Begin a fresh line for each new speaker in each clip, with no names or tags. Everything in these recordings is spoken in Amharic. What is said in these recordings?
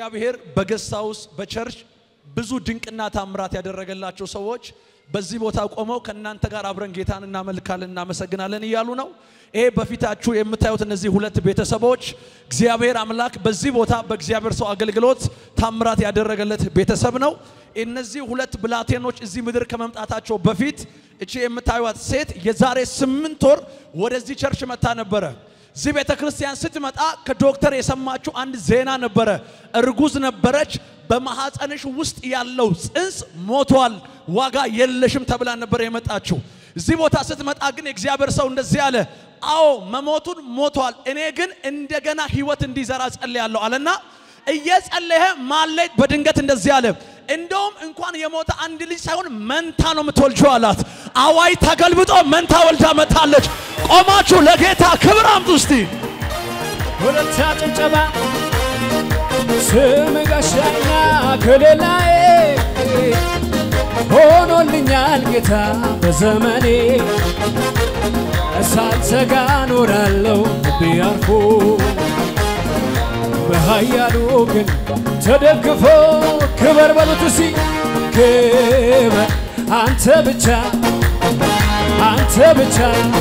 እግዚአብሔር በገስት ሃውስ በቸርች ብዙ ድንቅና ታምራት ያደረገላቸው ሰዎች በዚህ ቦታ ቆመው ከእናንተ ጋር አብረን ጌታን እናመልካለን እናመሰግናለን እያሉ ነው። ይሄ በፊታችሁ የምታዩት እነዚህ ሁለት ቤተሰቦች እግዚአብሔር አምላክ በዚህ ቦታ በእግዚአብሔር ሰው አገልግሎት ታምራት ያደረገለት ቤተሰብ ነው። እነዚህ ሁለት ብላቴኖች እዚህ ምድር ከመምጣታቸው በፊት እቺ የምታዩት ሴት የዛሬ ስምንት ወር ወደዚህ ቸርች መታ ነበረ። እዚህ ቤተ ክርስቲያን ስትመጣ ከዶክተር የሰማችው አንድ ዜና ነበረ። እርጉዝ ነበረች። በማሐፀንሽ ውስጥ ያለው ጽንስ ሞቷል፣ ዋጋ የለሽም ተብላ ነበር የመጣችው። እዚህ ቦታ ስትመጣ ግን የእግዚአብሔር ሰው እንደዚህ አለ፣ አዎ መሞቱን ሞቷል፣ እኔ ግን እንደገና ህይወት እንዲዘራ ጸልያለሁ አለና እየጸለየ ማለይ በድንገት እንደዚህ አለ፣ እንደውም እንኳን የሞተ አንድ ልጅ ሳይሆን መንታ ነው የምትወልጂው አላት። አዋይ ተገልብጦ መንታ ወልዳ መታለች። ቆማችሁ ለጌታ ክብር አምጡ እስቲ።
ሁለታ ጭብጨባ ስም ጋሻና ከሌላዬ ሆኖልኛል ጌታ በዘመኔ ሳልሰጋ ኖራለሁ ልቤ አርፎ በኃያሉ ግን ተደግፎ ክበር በሉት እስቲ ክበር አንተ ብቻ አንተ ብቻ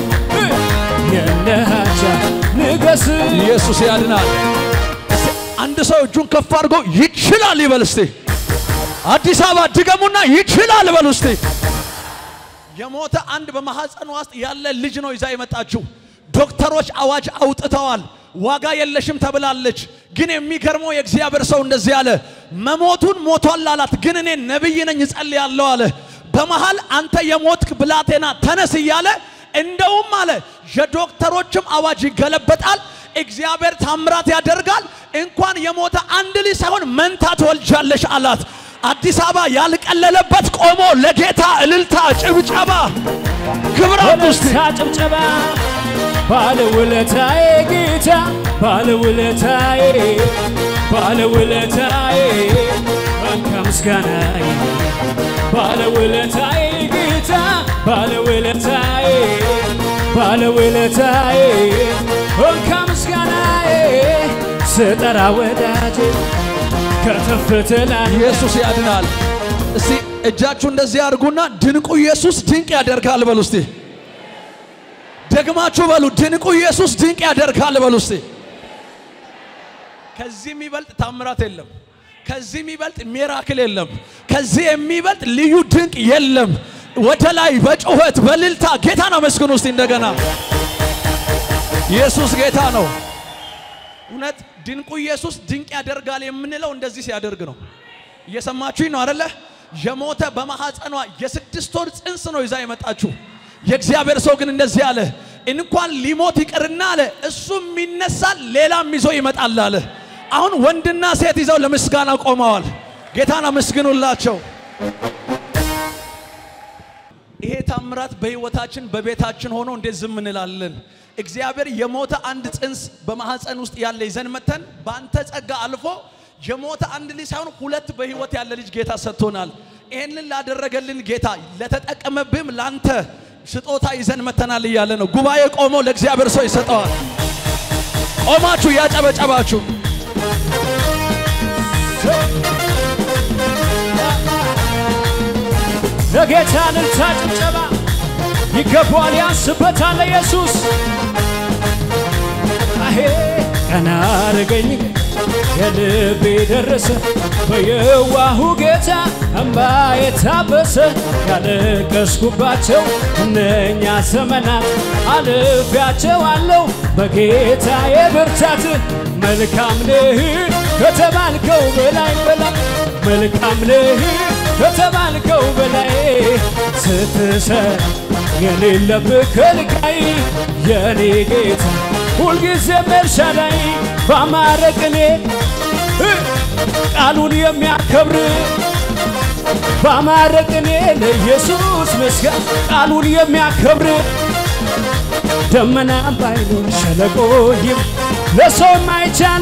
የነሃቻ ንገስ
ኢየሱስ ያድናል። እስቲ አንድ ሰው እጁን ከፍ አድርጎ ይችላል ይበል እስቲ። አዲስ አበባ ድገሙና ይችላል በሉ እስቲ። የሞተ አንድ በማህፀን ውስጥ ያለ ልጅ ነው ይዛ የመጣችው። ዶክተሮች አዋጅ አውጥተዋል። ዋጋ የለሽም ተብላለች። ግን የሚገርመው የእግዚአብሔር ሰው እንደዚህ አለ፣ መሞቱን ሞቷል አላት። ግን እኔ ነብይ ነኝ እጸልያለሁ አለ። በመሃል አንተ የሞትክ ብላቴና ተነስ እያለ እንደውም አለ የዶክተሮችም አዋጅ ይገለበጣል። እግዚአብሔር ታምራት ያደርጋል። እንኳን የሞተ አንድ ልጅ ሳይሆን መንታ ትወልጃለሽ አላት። አዲስ አበባ ያልቀለለበት ቆሞ ለጌታ እልልታ፣ ጭብጨባ፣ ክብር ውስጥ
ወለታ ጭብጨባ ባለውለታዬ ጌታ ባለውለታዬ ባለውለታዬ እንካ ምስጋናዬ ባለውለታዬ ጌታ ባለውለታዬ ባለውለታዬ እንካ ምስጋናዬ ስጠራ ወዳጄ ከተፍ ትላለህ
ኢየሱስ ያድናል። እስቲ እጃችሁ እንደዚህ አድርጉና ድንቁ ኢየሱስ ድንቅ ያደርጋል በሉ እስቲ። ደግማችሁ በሉ ድንቁ ኢየሱስ ድንቅ ያደርጋል በሉ እስቲ። ከዚህ የሚበልጥ ታምራት የለም። ከዚህ የሚበልጥ ሚራክል የለም። ከዚህ የሚበልጥ ልዩ ድንቅ የለም። ወደ ላይ በጩኸት በልልታ ጌታን አመስግኑ እስቲ እንደገና። ኢየሱስ ጌታ ነው። እውነት ድንቁ ኢየሱስ ድንቅ ያደርጋል የምንለው እንደዚህ ሲያደርግ ነው። እየሰማችሁኝ ነው አደለ? የሞተ በማሐፀኗ የስድስት ወር ጽንስ ነው ይዛ የመጣችሁ። የእግዚአብሔር ሰው ግን እንደዚህ አለ፣ እንኳን ሊሞት ይቅርና አለ እሱም ይነሳል፣ ሌላም ይዞ ይመጣል አለ። አሁን ወንድና ሴት ይዘው ለምስጋና ቆመዋል። ጌታን አመስግኑላቸው። ይሄ ታምራት በህይወታችን በቤታችን ሆኖ እንዴት ዝም እንላለን? እግዚአብሔር የሞተ አንድ ጽንስ በማህፀን ውስጥ ያለ ይዘን መተን በአንተ ጸጋ አልፎ የሞተ አንድ ልጅ ሳይሆን ሁለት በህይወት ያለ ልጅ ጌታ ሰጥቶናል። ይህንን ላደረገልን ጌታ ለተጠቀመብህም ላንተ ስጦታ ይዘን መተናል እያለ ነው። ጉባኤ ቆሞ ለእግዚአብሔር ሰው ይሰጠዋል። ቆማችሁ ያጨበጨባችሁ
ለጌታ እልልታ ጭብጨባ ይገባዋል፣ ያንስበታል ኢየሱስ። አሄ ቀና አረገኝ የልቤ ደረሰ በየዋሁ ጌታ እምባ የታበሰ ያለቀስኩባቸው እነኛ ዘመናት አልፌያቸዋለሁ በጌታ የብርታት መልካም ነህ ከተባልከው በላይ በላይ መልካም ነህ ከተባልከው በላይ ስትሰር የሌለብህ ከልካይ የኔ ጌታ ሁልጊዜ ኤልሻዳይ ባማረ ቅኔ ቃሉን የሚያከብር ባማረ ቅኔ ለኢየሱስ ምስጋና ቃሉን የሚያከብር ደመና ባይኖር ሸለቆ ይም ለሰው የማይቻል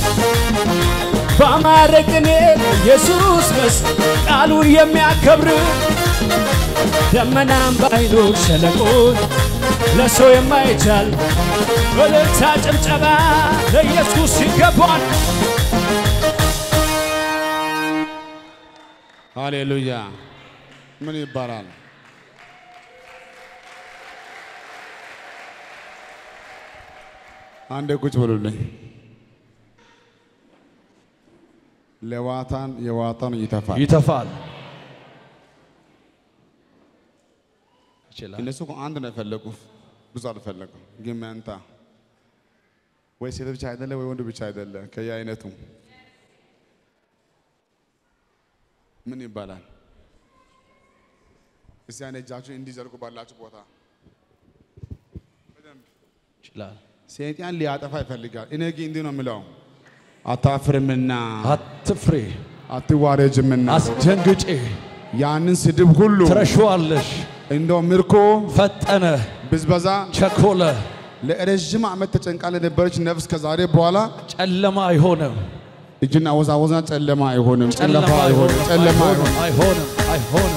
ባማረ ቅኔ ለኢየሱስ መስ ቃሉን የሚያከብር ደመናም ባይኖር ሸለቆ ለሰው የማይቻል እልልታ ጭብጨባ ለኢየሱስ ይገባል።
ሃሌሉያ። ምን ይባላል? አንድ ቁጭ ብሉልኝ። ለዋታን የዋጣን ይተፋል።
ይተፋል። ይችላል።
እነሱ እኮ አንድ ነው የፈለጉ፣ ብዙ አልፈለጉም። ግን መንታ ወይ ሴት ብቻ አይደለ ወይ ወንድ ብቻ አይደለ፣ ከየአይነቱ ምን ይባላል? እስቲ ያን እጃችሁን እንዲዘርጉ ባላችሁ ቦታ
ይችላል።
ሰይጣን ሊያጠፋ ይፈልጋል። እኔ ግን እንዲህ ነው የምለው፣ አታፍርምና
አትፍሬ፣
አትዋረጅምና
አስደንግጬ
ያንን ስድብ ሁሉ
ትረሺዋለሽ።
እንደው ምርኮ
ፈጠነ፣
ብዝበዛ
ቸኮለ፣
ለረዥም ዓመት ተጨንቃ ለነበረች ነፍስ ከዛሬ በኋላ
ጨለማ አይሆንም።
እጅና አወዛወዛ ጨለማ አይሆንም፣
ጨለማ
ጨለማ አይሆንም፣ ጨለማ አይሆንም።
አይሆንም፣ አይሆንም።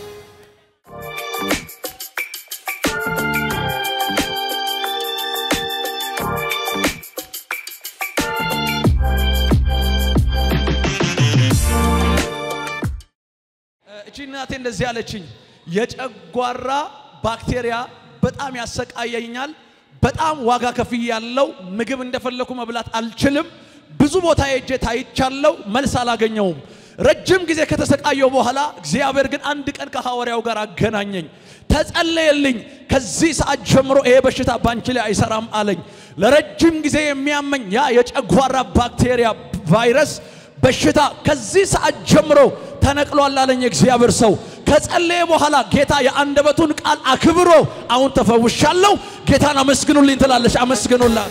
እቺ እናቴ እንደዚህ አለችኝ። የጨጓራ ባክቴሪያ በጣም ያሰቃየኛል። በጣም ዋጋ ከፍዬ ያለው ምግብ እንደፈለኩ መብላት አልችልም። ብዙ ቦታ ሄጄ ታይቻለው፣ መልስ አላገኘውም። ረጅም ጊዜ ከተሰቃየው በኋላ እግዚአብሔር ግን አንድ ቀን ከሐዋርያው ጋር አገናኘኝ። ተጸለየልኝ። ከዚህ ሰዓት ጀምሮ ይሄ በሽታ ባንቺ ላይ አይሰራም አለኝ። ለረጅም ጊዜ የሚያመኝ ያ የጨጓራ ባክቴሪያ ቫይረስ በሽታ ከዚህ ሰዓት ጀምሮ ተነቅሏል አለኝ የእግዚአብሔር ሰው። ከጸለየ በኋላ ጌታ የአንደበቱን ቃል አክብሮ አሁን ተፈውሻለሁ፣ ጌታን አመስግኑልኝ ትላለች። አመስግኑላት።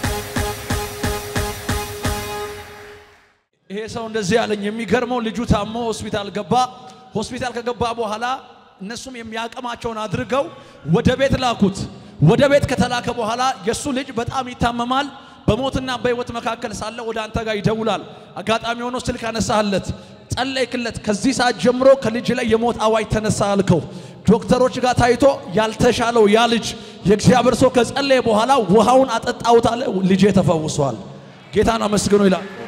ይሄ ሰው እንደዚህ አለኝ። የሚገርመው ልጁ ታሞ ሆስፒታል ገባ። ሆስፒታል ከገባ በኋላ እነሱም የሚያቅማቸውን አድርገው ወደ ቤት ላኩት። ወደ ቤት ከተላከ በኋላ የእሱ ልጅ በጣም ይታመማል። በሞትና በሕይወት መካከል ሳለ ወደ አንተ ጋር ይደውላል። አጋጣሚ ሆኖ ስልክ አነሳህለት፣ ጸለይክለት። ከዚህ ሰዓት ጀምሮ ከልጅ ላይ የሞት አዋጅ ተነሳ አልከው። ዶክተሮች ጋር ታይቶ ያልተሻለው ያ ልጅ የእግዚአብሔር ሰው ከጸለየ በኋላ ውሃውን አጠጣሁት አለ። ልጄ ተፈውሷል። ጌታን አመስግኖ ይላል።